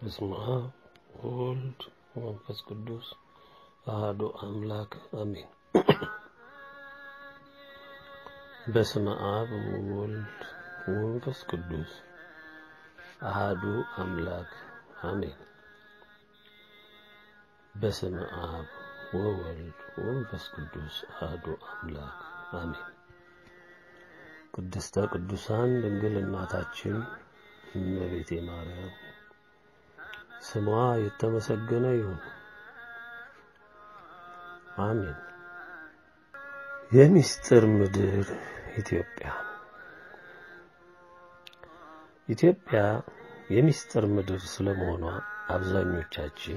በስመ አብ ወወልድ ወመንፈስ ቅዱስ አሐዱ አምላክ አሜን። በስመ አብ ወወልድ ወመንፈስ ቅዱስ አሐዱ አምላክ አሜን። በስመ አብ ወወልድ ወመንፈስ ቅዱስ አሐዱ አምላክ አሜን። ቅድስተ ቅዱሳን ድንግል እናታችን እመቤቴ ማርያም ስሟ የተመሰገነ ይሁን። አሜን። የምስጢር ምድር ኢትዮጵያ ኢትዮጵያ የምስጢር ምድር ስለመሆኗ አብዛኞቻችን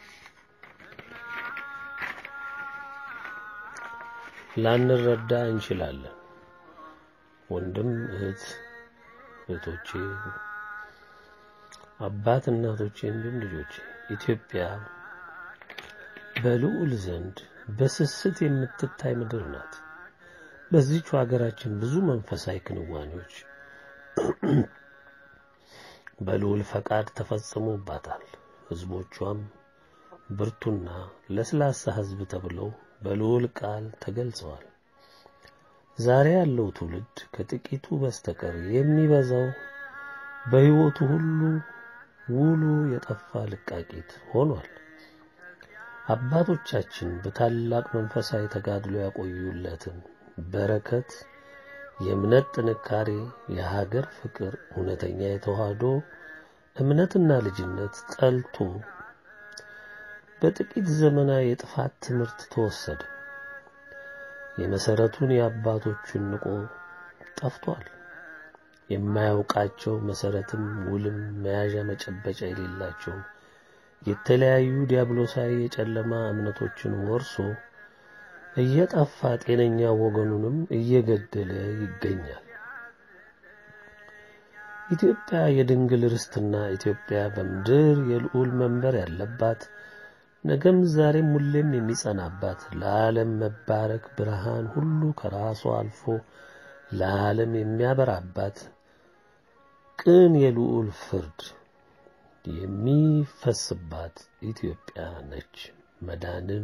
ላንረዳ እንችላለን። ወንድም እህት እህቶቼ፣ አባት እናቶቼ፣ እንዲሁም ልጆቼ ኢትዮጵያ በልዑል ዘንድ በስስት የምትታይ ምድር ናት። በዚች ሀገራችን ብዙ መንፈሳዊ ክንዋኔዎች በልዑል ፈቃድ ተፈጽሞባታል። ሕዝቦቿም ብርቱና ለስላሳ ሕዝብ ተብለው በልዑል ቃል ተገልጸዋል። ዛሬ ያለው ትውልድ ከጥቂቱ በስተቀር የሚበዛው በሕይወቱ ሁሉ ውሉ የጠፋ ልቃቂት ሆኗል። አባቶቻችን በታላቅ መንፈሳዊ ተጋድሎ ያቆዩለትን በረከት፣ የእምነት ጥንካሬ፣ የሀገር ፍቅር፣ እውነተኛ የተዋህዶ እምነትና ልጅነት ጠልቶ በጥቂት ዘመናዊ የጥፋት ትምህርት ተወሰደ። የመሰረቱን የአባቶቹን ንቆ ጠፍቷል። የማያውቃቸው መሰረትም ውልም መያዣ መጨበጫ የሌላቸው የተለያዩ ዲያብሎሳዊ የጨለማ እምነቶችን ወርሶ እየጠፋ ጤነኛ ወገኑንም እየገደለ ይገኛል። ኢትዮጵያ የድንግል ርስትና ኢትዮጵያ በምድር የልዑል መንበር ያለባት ነገም ዛሬም ሁሌም የሚጸናባት ለዓለም መባረክ ብርሃን ሁሉ ከራሷ አልፎ ለዓለም የሚያበራባት ቅን የልዑል ፍርድ የሚፈስባት ኢትዮጵያ ነች። መዳንም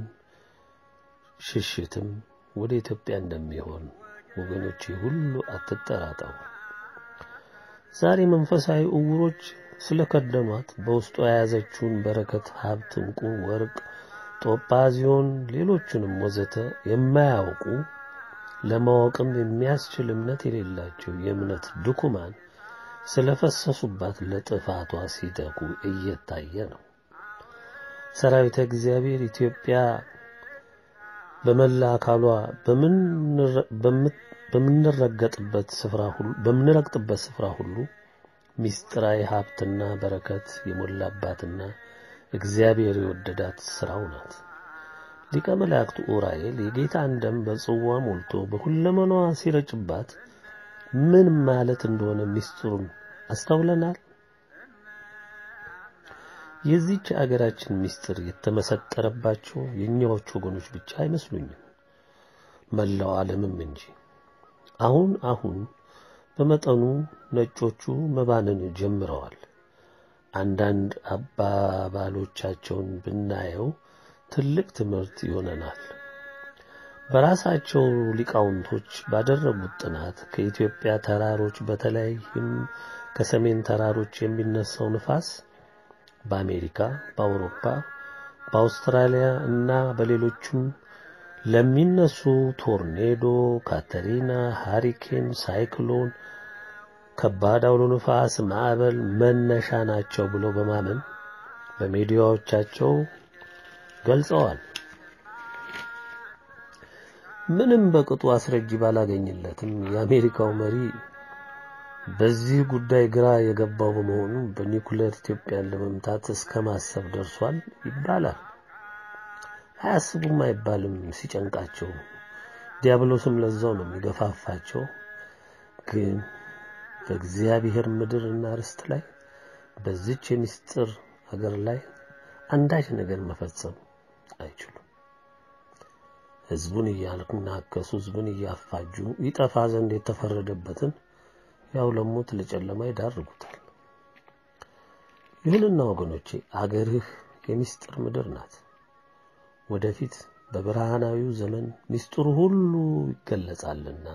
ሽሽትም ወደ ኢትዮጵያ እንደሚሆን ወገኖቼ ሁሉ አትጠራጠሩ። ዛሬ መንፈሳዊ እውሮች ስለከደኗት በውስጧ የያዘችውን በረከት፣ ሀብት፣ ዕንቁ፣ ወርቅ፣ ጦጳዚዮን፣ ሌሎቹንም ወዘተ የማያውቁ ለማወቅም የሚያስችል እምነት የሌላቸው የእምነት ድኩማን ስለፈሰሱባት ለጥፋቷ ሲተጉ እየታየ ነው። ሰራዊተ እግዚአብሔር ኢትዮጵያ በመላ አካሏ በምንረገጥበት ስፍራ ሁሉ በምንረግጥበት ስፍራ ሁሉ ሚስጥራዊ ሀብትና በረከት የሞላባትና እግዚአብሔር የወደዳት ስራው ናት። ሊቀ መላእክት ኡራኤል የጌታን ደም በጽዋ ሞልቶ በሁለመናዋ ሲረጭባት ምን ማለት እንደሆነ ሚስጥሩን አስተውለናል። የዚች አገራችን ሚስጥር የተመሰጠረባቸው የእኛዎቹ ወገኖች ብቻ አይመስሉኝም፣ መላው ዓለምም እንጂ። አሁን አሁን በመጠኑ ነጮቹ መባንን ጀምረዋል። አንዳንድ አባባሎቻቸውን ብናየው ትልቅ ትምህርት ይሆነናል። በራሳቸው ሊቃውንቶች ባደረጉት ጥናት ከኢትዮጵያ ተራሮች በተለይም ከሰሜን ተራሮች የሚነሳው ንፋስ በአሜሪካ፣ በአውሮፓ፣ በአውስትራሊያ እና በሌሎችም ለሚነሱ ቶርኔዶ፣ ካተሪና፣ ሃሪኬን፣ ሳይክሎን፣ ከባድ አውሎ ንፋስ፣ ማዕበል መነሻ ናቸው ብለው በማመን በሚዲያዎቻቸው ገልጸዋል። ምንም በቅጡ አስረጅ ባላገኝለትም የአሜሪካው መሪ በዚህ ጉዳይ ግራ የገባው በመሆኑ በኒኩሌር ኢትዮጵያን ለመምታት እስከ ማሰብ ደርሷል ይባላል። አያስቡም አይባልም ሲጨንቃቸው፣ ዲያብሎስም ለዛው ነው የሚገፋፋቸው። ግን በእግዚአብሔር ምድርና ርስት ላይ በዚች የምስጢር ሀገር ላይ አንዳች ነገር መፈጸም አይችሉም። ህዝቡን እያናከሱ ህዝቡን እያፋጁ ይጠፋ ዘንድ የተፈረደበትን ያው ለሞት ለጨለማ ይዳርጉታል። ይሁንና ወገኖቼ አገርህ የምስጢር ምድር ናት። ወደፊት በብርሃናዊው ዘመን ምስጢሩ ሁሉ ይገለጻልና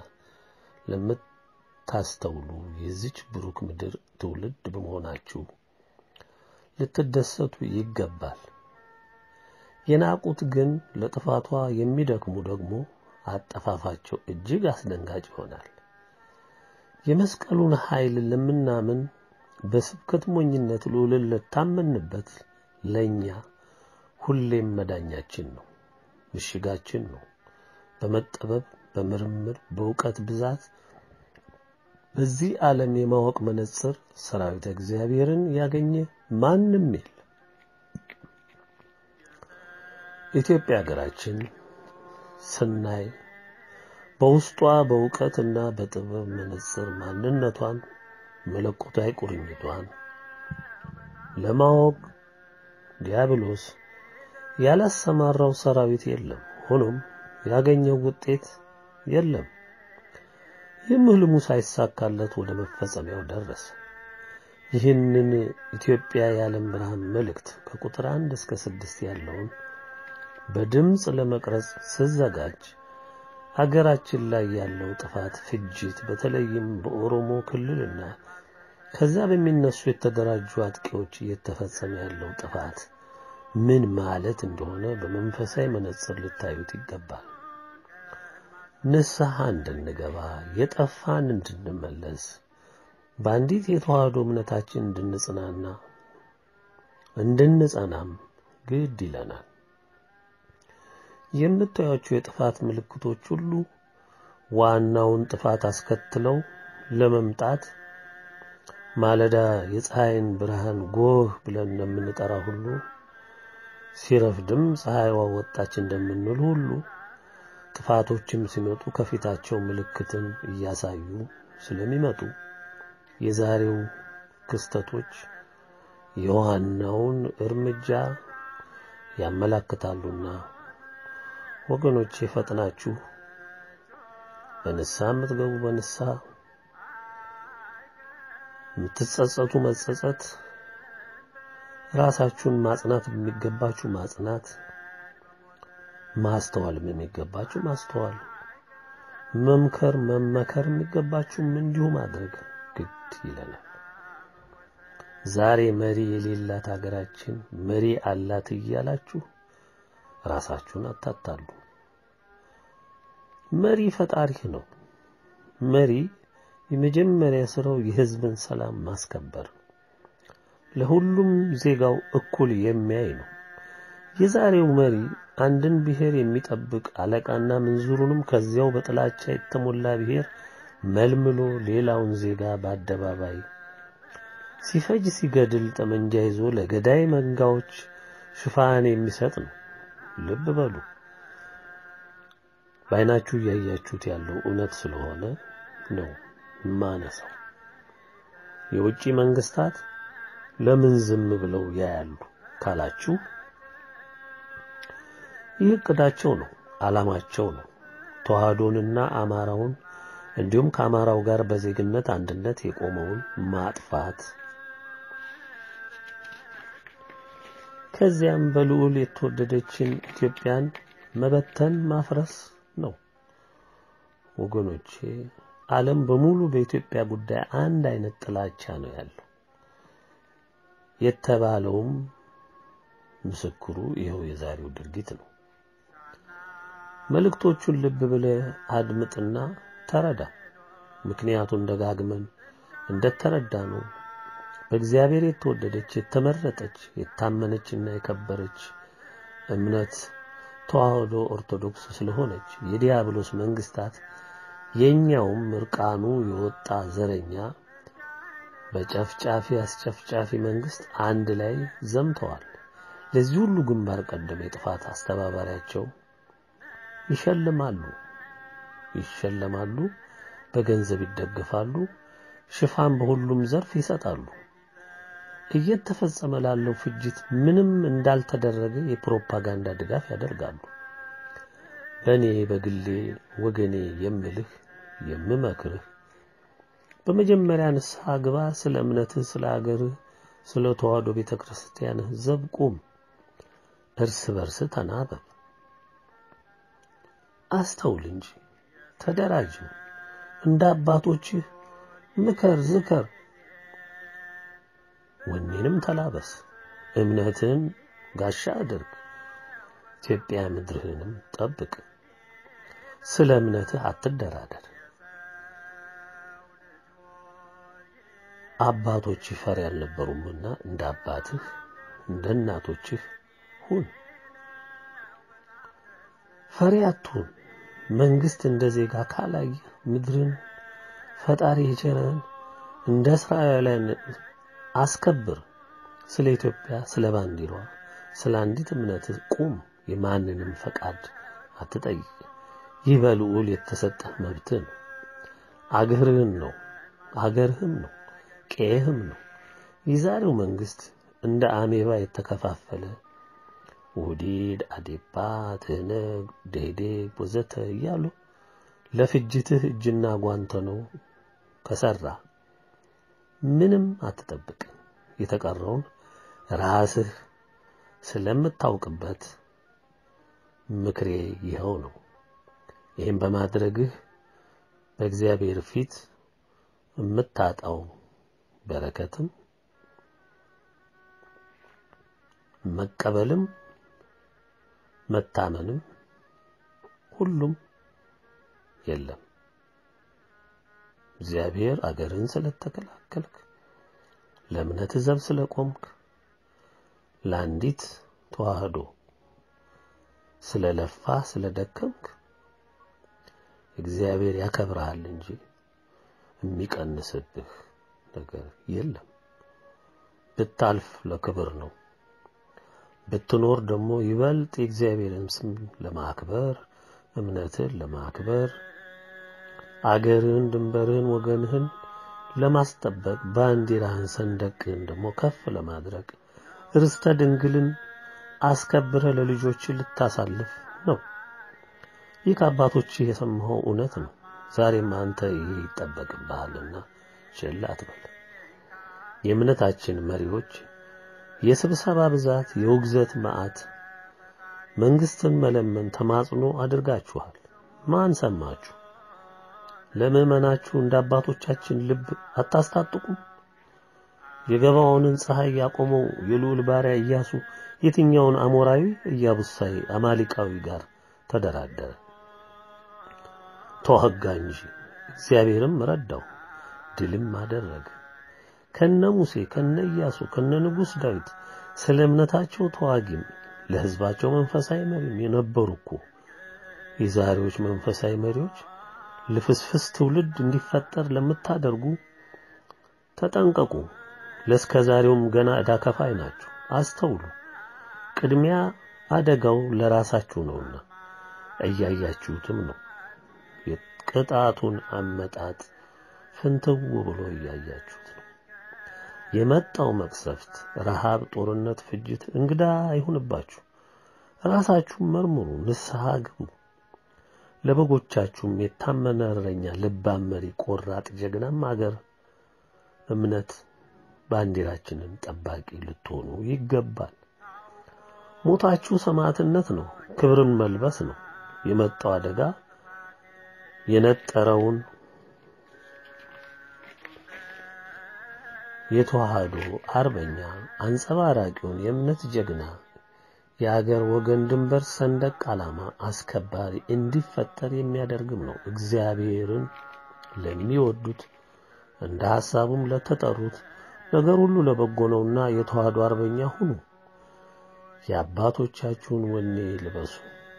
ለምታስተውሉ የዚች ብሩክ ምድር ትውልድ በመሆናችሁ ልትደሰቱ ይገባል። የናቁት ግን ለጥፋቷ የሚደክሙ ደግሞ አጠፋፋቸው እጅግ አስደንጋጭ ይሆናል። የመስቀሉን ኃይል ለምናምን በስብከት ሞኝነት ልዑልን ለታመንበት ለእኛ ሁሌም መዳኛችን ነው፣ ምሽጋችን ነው። በመጠበብ በምርምር በእውቀት ብዛት በዚህ ዓለም የማወቅ መነጽር ሰራዊተ እግዚአብሔርን ያገኘ ማንም የለ። ኢትዮጵያ ሀገራችን ስናይ በውስጧ በእውቀትና በጥበብ መነጽር ማንነቷን መለኮታዊ ቁርኝቷን ለማወቅ ዲያብሎስ ያላሰማራው ሰራዊት የለም። ሆኖም ያገኘው ውጤት የለም። ይህም ህልሙ ሳይሳካለት ወደ መፈጸሚያው ደረሰ። ይህንን ኢትዮጵያ የዓለም ብርሃን መልእክት ከቁጥር አንድ እስከ ስድስት ያለውን በድምፅ ለመቅረጽ ስዘጋጅ ሀገራችን ላይ ያለው ጥፋት፣ ፍጅት በተለይም በኦሮሞ ክልልና ከዛ በሚነሱ የተደራጁ አጥቂዎች እየተፈጸመ ያለው ጥፋት ምን ማለት እንደሆነ በመንፈሳዊ መነጽር ልታዩት ይገባል። ንስሐ እንድንገባ የጠፋን እንድንመለስ በአንዲት የተዋህዶ እምነታችን እንድንጽናና እንድንጸናም ግድ ይለናል። የምታዩቸው የጥፋት ምልክቶች ሁሉ ዋናውን ጥፋት አስከትለው ለመምጣት ማለዳ የፀሐይን ብርሃን ጎህ ብለን እንደምንጠራ ሁሉ ሲረፍድም ፀሐይዋ ወጣች እንደምንል ሁሉ ጥፋቶችም ሲመጡ ከፊታቸው ምልክትን እያሳዩ ስለሚመጡ የዛሬው ክስተቶች የዋናውን እርምጃ ያመላክታሉና ወገኖቼ ፈጥናችሁ በንስሐ የምትገቡ በንስሐ የምትጸጸቱ መጸጸት፣ ራሳችሁን ማጽናት የሚገባችሁ ማጽናት፣ ማስተዋል የሚገባችሁ ማስተዋል፣ መምከር መመከር የሚገባችሁም እንዲሁ ማድረግ ግድ ይለናል። ዛሬ መሪ የሌላት ሀገራችን መሪ አላት እያላችሁ ራሳችሁን አታታሉ። መሪ ፈጣሪህ ነው። መሪ የመጀመሪያ ስራው የህዝብን ሰላም ማስከበር፣ ለሁሉም ዜጋው እኩል የሚያይ ነው። የዛሬው መሪ አንድን ብሔር የሚጠብቅ አለቃና ምንዝሩንም ከዚያው በጥላቻ የተሞላ ብሔር መልምሎ ሌላውን ዜጋ በአደባባይ ሲፈጅ ሲገድል ጠመንጃ ይዞ ለገዳይ መንጋዎች ሽፋን የሚሰጥ ነው። ልብ በሉ። በዓይናችሁ እያያችሁት ያለው እውነት ስለሆነ ነው ማነሳው። የውጭ መንግስታት ለምን ዝም ብለው ያያሉ ካላችሁ ይህ እቅዳቸው ነው፣ ዓላማቸው ነው። ተዋህዶንና አማራውን እንዲሁም ከአማራው ጋር በዜግነት አንድነት የቆመውን ማጥፋት ከዚያም በልዑል የተወደደችን ኢትዮጵያን መበተን ማፍረስ ነው። ወገኖቼ ዓለም በሙሉ በኢትዮጵያ ጉዳይ አንድ አይነት ጥላቻ ነው ያለው። የተባለውም ምስክሩ ይኸው የዛሬው ድርጊት ነው። መልእክቶቹን ልብ ብለህ አድምጥና ተረዳ። ምክንያቱን ደጋግመን እንደተረዳ ነው በእግዚአብሔር የተወደደች የተመረጠች የታመነችና የከበረች እምነት ተዋህዶ ኦርቶዶክስ ስለሆነች የዲያብሎስ መንግስታት የኛውም እርቃኑ የወጣ ዘረኛ በጨፍጫፊ አስጨፍጫፊ መንግስት አንድ ላይ ዘምተዋል። ለዚህ ሁሉ ግንባር ቀደም የጥፋት አስተባባሪያቸው ይሸልማሉ ይሸለማሉ፣ በገንዘብ ይደግፋሉ፣ ሽፋን በሁሉም ዘርፍ ይሰጣሉ። እየተፈጸመ ላለው ፍጅት ምንም እንዳልተደረገ የፕሮፓጋንዳ ድጋፍ ያደርጋሉ። በእኔ በግሌ ወገኔ የምልህ የምመክርህ በመጀመሪያ ንስሐ ግባ። ስለ እምነትህ፣ ስለ አገርህ፣ ስለ ተዋህዶ ቤተ ክርስቲያን ዘብ ቁም። እርስ በርስ ተናበብ። አስተውል እንጂ ተደራጅ። እንደ አባቶችህ ምከር፣ ዝከር። ወኔንም ተላበስ። እምነትህን ጋሻ አድርግ። ኢትዮጵያ ምድርህንም ጠብቅ። ስለ እምነትህ አትደራደር። አባቶችህ ፈሪ አልነበሩምና እንደ አባትህ እንደ እናቶችህ ሁን። ፈሪ አትሁን። መንግስት እንደ ዜጋ ካላየ ምድርን ፈጣሪ የቸረን እንደ እስራኤላውያን አስከብር። ስለ ኢትዮጵያ፣ ስለ ባንዲሯ፣ ስለ አንዲት እምነት ቁም። የማንንም ፈቃድ አትጠይቅ። ይህ በልዑል የተሰጠህ መብትህ ነው። አገርህን ነው አገርህም ነው ቄህም ነው። የዛሬው መንግስት እንደ አሜባ የተከፋፈለ ውዲድ፣ አዴፓ፣ ትህነግ፣ ደኢህዴን ወዘተ እያሉ ለፍጅትህ እጅና ጓንተ ነው ከሰራ ምንም አትጠብቅ። የተቀረውን ራስህ ስለምታውቅበት ምክሬ ይኸው ነው። ይህም በማድረግህ በእግዚአብሔር ፊት የምታጣው በረከትም መቀበልም መታመንም ሁሉም የለም። እግዚአብሔር አገርን ስለተከላከልክ፣ ለእምነት ዘብ ስለቆምክ፣ ለአንዲት ተዋህዶ ስለለፋ ስለደከምክ እግዚአብሔር ያከብርሃል እንጂ የሚቀንስብህ ነገር የለም። ብታልፍ ለክብር ነው። ብትኖር ደግሞ ይበልጥ የእግዚአብሔርን ስም ለማክበር እምነትን ለማክበር አገርህን፣ ድንበርህን፣ ወገንህን ለማስጠበቅ ባንዲራህን፣ ሰንደቅህን ደግሞ ከፍ ለማድረግ ርስተ ድንግልን አስከብረህ ለልጆች ልታሳልፍ ነው። ይህ ከአባቶች የሰማኸው እውነት ነው። ዛሬም አንተ ይህ ይጠበቅብሃልና ችላ አትበል። የእምነታችን መሪዎች የስብሰባ ብዛት፣ የውግዘት መዓት፣ መንግስትን መለመን ተማጽኖ አድርጋችኋል። ማን ሰማችሁ? ለምዕመናችሁ እንደ አባቶቻችን ልብ አታስታጥቁም? የገባዖንን ፀሐይ ያቆመው የልዑል ባሪያ ኢያሱ የትኛውን አሞራዊ ኢያቡሳዊ አማሊቃዊ ጋር ተደራደረ? ተዋጋ እንጂ እግዚአብሔርም ረዳው፣ ድልም አደረገ። ከነ ሙሴ ከነ ኢያሱ ከነ ንጉሥ ዳዊት ስለ እምነታቸው ተዋጊም ለሕዝባቸው መንፈሳዊ መሪም የነበሩ እኮ የዛሬዎች መንፈሳዊ መሪዎች ልፍስፍስ ትውልድ እንዲፈጠር ለምታደርጉ ተጠንቀቁ። ለእስከ ዛሬውም ገና ዕዳ ከፋይ ናችሁ። አስተውሉ። ቅድሚያ አደጋው ለራሳችሁ ነውና እያያችሁትም ነው። የቅጣቱን አመጣጥ ፍንትው ብሎ እያያችሁት ነው። የመጣው መቅሰፍት፣ ረሃብ፣ ጦርነት፣ ፍጅት እንግዳ አይሁንባችሁ። ራሳችሁን መርምሩ፣ ንስሐ ግቡ። ለበጎቻችሁም የታመነ እረኛ፣ ልባም መሪ፣ ቆራጥ ጀግናም አገር እምነት ባንዲራችንን ጠባቂ ልትሆኑ ይገባል። ሞታችሁ ሰማዕትነት ነው፣ ክብርን መልበስ ነው። የመጣው አደጋ የነጠረውን የተዋህዶ አርበኛ አንጸባራቂውን የእምነት ጀግና የአገር ወገን ድንበር ሰንደቅ ዓላማ አስከባሪ እንዲፈጠር የሚያደርግም ነው። እግዚአብሔርን ለሚወዱት እንደ ሐሳቡም ለተጠሩት ነገር ሁሉ ለበጎ ነውና የተዋህዶ አርበኛ ሁኑ። የአባቶቻችሁን ወኔ ልበሱ።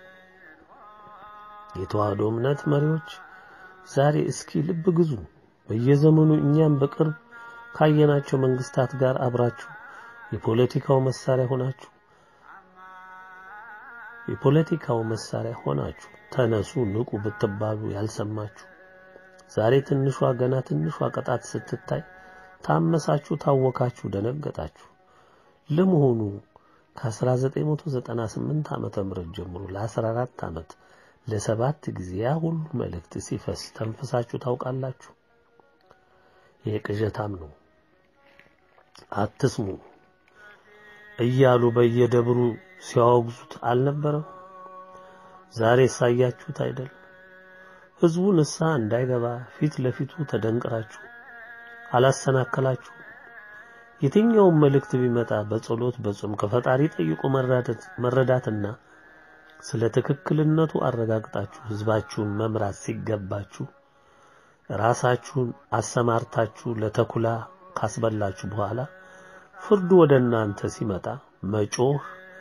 የተዋህዶ እምነት መሪዎች ዛሬ እስኪ ልብ ግዙ። በየዘመኑ እኛም በቅርብ ካየናቸው መንግስታት ጋር አብራችሁ የፖለቲካው መሳሪያ ሆናችሁ የፖለቲካው መሳሪያ ሆናችሁ ተነሱ ንቁ ብትባሉ ያልሰማችሁ ዛሬ ትንሿ ገና ትንሿ ቅጣት ስትታይ ታመሳችሁ፣ ታወካችሁ፣ ደነገጣችሁ። ለመሆኑ ከ1998 ዓመተ ምህረት ጀምሮ ለ14 ዓመት ለሰባት ጊዜ ያ ሁሉ መልእክት ሲፈስ ተንፍሳችሁ ታውቃላችሁ? ይሄ ቅዠታም ነው። አትስሙ እያሉ በየደብሩ ሲያወግዙት አልነበረም? ዛሬ ሳያችሁት አይደል? ህዝቡ ንስሐ እንዳይገባ ፊት ለፊቱ ተደንቅራችሁ አላሰናከላችሁ። የትኛውም መልእክት ቢመጣ በጸሎት በጾም ከፈጣሪ ጠይቆ መረዳትና ስለ ትክክልነቱ አረጋግጣችሁ ህዝባችሁን መምራት ሲገባችሁ ራሳችሁን አሰማርታችሁ ለተኩላ ካስበላችሁ በኋላ ፍርዱ ወደ እናንተ ሲመጣ መጮህ፣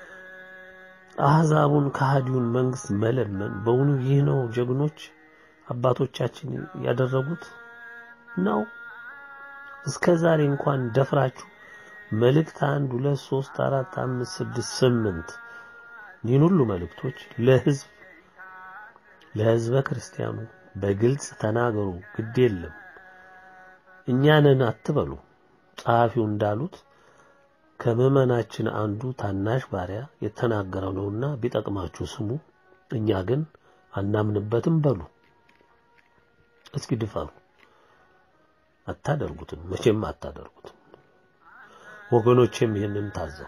አህዛቡን ከሃዲውን መንግስት መለመን በእውኑ ይህ ነው ጀግኖች አባቶቻችን ያደረጉት ነው? እስከ ዛሬ እንኳን ደፍራችሁ መልእክት አንድ ሁለት ሶስት አራት አምስት ስድስት ስምንት ይህን ሁሉ መልእክቶች ለህዝብ ለህዝበ ክርስቲያኑ በግልጽ ተናገሩ። ግድ የለም እኛንን አትበሉ። ጸሐፊው እንዳሉት ከምዕመናችን አንዱ ታናሽ ባሪያ የተናገረው ነውና ቢጠቅማችሁ ስሙ፣ እኛ ግን አናምንበትም በሉ። እስኪ ድፈሩ። አታደርጉትም፣ መቼም አታደርጉትም። ወገኖቼም ይህንን ታዘቡ።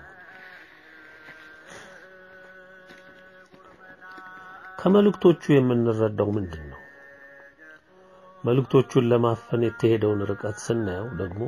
ከመልእክቶቹ የምንረዳው ምንድን ነው? መልእክቶቹን ለማፈን የተሄደውን ርቀት ስናየው ደግሞ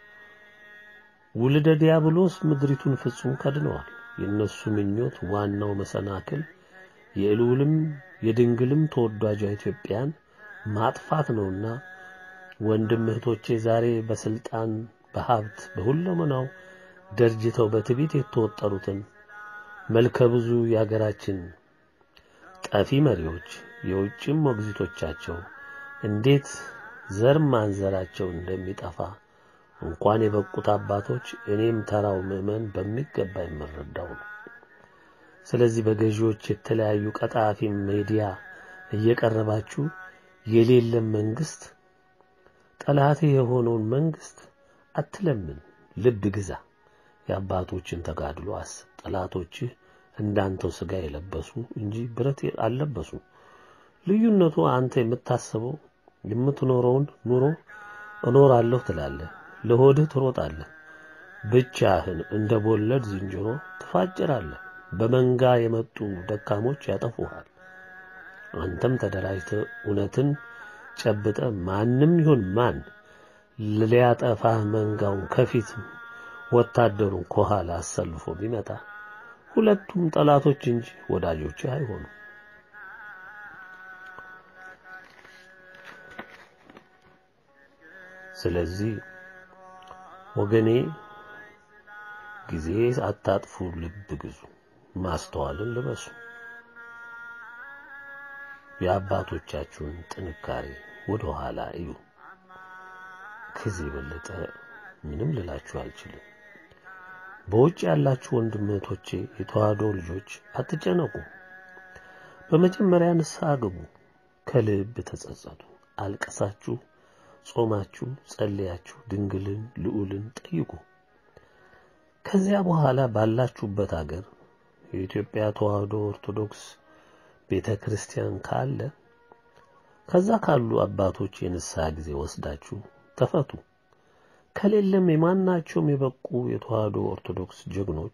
ውልደ ዲያብሎስ ምድሪቱን ፍጹም ከድነዋል። የእነሱ ምኞት ዋናው መሰናክል የልዑልም የድንግልም ተወዳጇ ኢትዮጵያን ማጥፋት ነውና ወንድም እህቶቼ ዛሬ በስልጣን በሀብት በሁለመናው ደርጅተው በትዕቢት የተወጠሩትን መልከ ብዙ የአገራችን ጠፊ መሪዎች የውጭም ሞግዚቶቻቸው እንዴት ዘር ማንዘራቸው እንደሚጠፋ እንኳን የበቁት አባቶች እኔም ተራው ምዕመን በሚገባ የምረዳው ነው። ስለዚህ በገዢዎች የተለያዩ ቀጣፊ ሚዲያ እየቀረባችሁ የሌለ መንግስት ጠላቴ የሆነውን መንግስት አትለምን፣ ልብ ግዛ። የአባቶችን ተጋድሎ አስብ። ጠላቶችህ እንዳንተው ስጋ የለበሱ እንጂ ብረት አልለበሱ። ልዩነቱ አንተ የምታስበው የምትኖረውን ኑሮ እኖራለሁ ትላለህ፣ ለሆድህ ትሮጣለህ፣ ብቻህን እንደ ቦለድ ዝንጀሮ ትፋጭራለህ። በመንጋ የመጡ ደካሞች ያጠፉሃል። አንተም ተደራጅተህ እውነትን ጨብጠ ማንም ይሁን ማን ሊያጠፋህ መንጋውን ከፊት ወታደሩን ከኋላ አሰልፎ ቢመጣ ሁለቱም ጠላቶች እንጂ ወዳጆች አይሆኑም። ስለዚህ ወገኔ ጊዜ አታጥፉ፣ ልብ ግዙ፣ ማስተዋልን ልበሱ። የአባቶቻችሁን ጥንካሬ ወደ ኋላ እዩ። ከዚህ የበለጠ ምንም ልላችሁ አልችልም። በውጭ ያላችሁ ወንድም እህቶቼ፣ የተዋህዶ ልጆች አትጨነቁ። በመጀመሪያ ንስሐ ግቡ፣ ከልብ ተጸጸቱ። አልቀሳችሁ፣ ጾማችሁ፣ ጸልያችሁ ድንግልን ልዑልን ጠይቁ። ከዚያ በኋላ ባላችሁበት አገር የኢትዮጵያ ተዋህዶ ኦርቶዶክስ ቤተ ክርስቲያን ካለ ከዛ ካሉ አባቶች የንስሐ ጊዜ ወስዳችሁ ተፈቱ። ከሌለም የማናቸውም የበቁ የተዋህዶ ኦርቶዶክስ ጀግኖች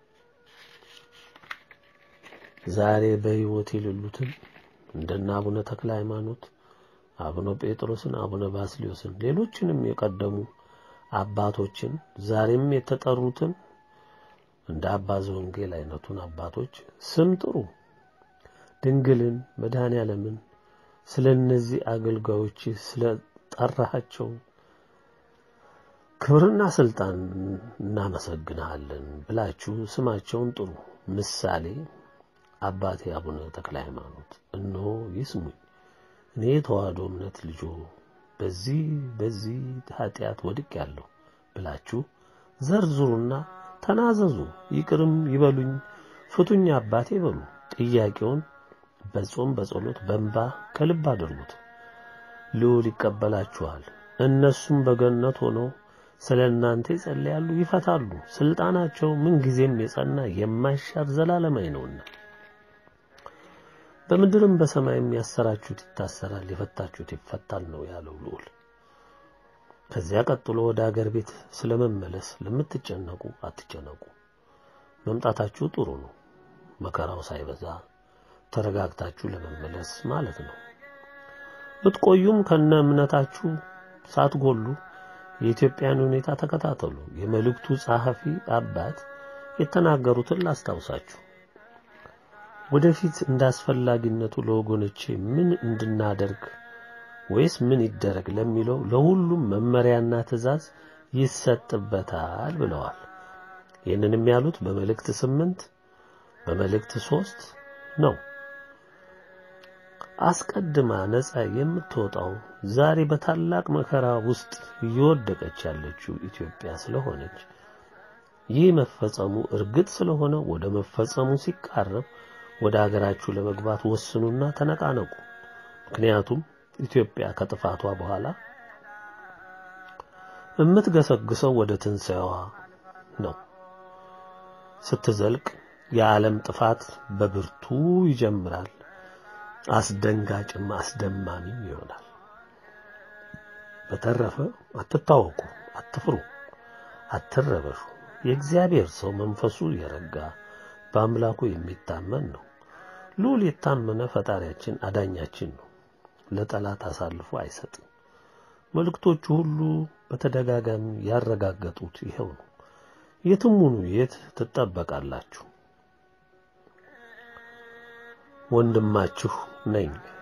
ዛሬ በሕይወት የሌሉትን እንደነ አቡነ ተክለ ሃይማኖት፣ አቡነ ጴጥሮስን፣ አቡነ ባስልዮስን ሌሎችንም የቀደሙ አባቶችን ዛሬም የተጠሩትን እንደ አባ ዘወንጌል አይነቱን አባቶች ስም ጥሩ። ድንግልን መድኃኔ ዓለምን ስለ እነዚህ አገልጋዮች ስለ ጠራሃቸው ክብርና ስልጣን እናመሰግንሃለን ብላችሁ ስማቸውን ጥሩ። ምሳሌ አባቴ አቡነ ተክለ ሃይማኖት እነሆ ይስሙኝ፣ እኔ የተዋህዶ እምነት ልጆ በዚህ በዚህ ኃጢአት ወድቅ ያለሁ ብላችሁ ዘርዝሩና ተናዘዙ። ይቅርም ይበሉኝ፣ ፍቱኝ አባቴ በሉ። ጥያቄውን በጾም በጸሎት በእንባ ከልብ አድርጉት። ልዑል ይቀበላችኋል። እነሱም በገነት ሆነው ስለ እናንተ ይጸልያሉ፣ ይፈታሉ። ስልጣናቸው ምንጊዜም የጸና የማይሻር ዘላለማዊ ነውና በምድርም በሰማይም ያሰራችሁት ይታሰራል፣ የፈታችሁት ይፈታል ነው ያለው ልዑል። ከዚያ ቀጥሎ ወደ አገር ቤት ስለመመለስ ለምትጨነቁ አትጨነቁ። መምጣታችሁ ጥሩ ነው። መከራው ሳይበዛ ተረጋግታችሁ ለመመለስ ማለት ነው። ብትቆዩም ከነ እምነታችሁ ሳትጎሉ የኢትዮጵያን ሁኔታ ተከታተሉ። የመልእክቱ ጸሐፊ አባት የተናገሩትን ላስታውሳችሁ። ወደፊት እንዳስፈላጊነቱ ለወገኖቼ ምን እንድናደርግ ወይስ ምን ይደረግ ለሚለው ለሁሉም መመሪያና ትእዛዝ ይሰጥበታል ብለዋል። ይህንንም ያሉት በመልእክት ስምንት በመልእክት ሶስት ነው። አስቀድማ ነጻ የምትወጣው ዛሬ በታላቅ መከራ ውስጥ እየወደቀች ያለችው ኢትዮጵያ ስለሆነች ይህ መፈጸሙ እርግጥ ስለሆነ ወደ መፈጸሙ ሲቃረብ ወደ አገራችሁ ለመግባት ወስኑና ተነቃነቁ። ምክንያቱም ኢትዮጵያ ከጥፋቷ በኋላ የምትገሰግሰው ወደ ትንሣኤዋ ነው። ስትዘልቅ የዓለም ጥፋት በብርቱ ይጀምራል። አስደንጋጭም አስደማሚም ይሆናል። በተረፈ አትታወቁ፣ አትፍሩ፣ አትረበሹ። የእግዚአብሔር ሰው መንፈሱ የረጋ በአምላኩ የሚታመን ነው። ልዑል የታመነ ፈጣሪያችን አዳኛችን ነው። ለጠላት አሳልፎ አይሰጥም። መልእክቶቹ ሁሉ በተደጋጋሚ ያረጋገጡት ይኸው ነው። የትም ሁኑ የት ትጠበቃላችሁ። ወንድማችሁ ነኝ።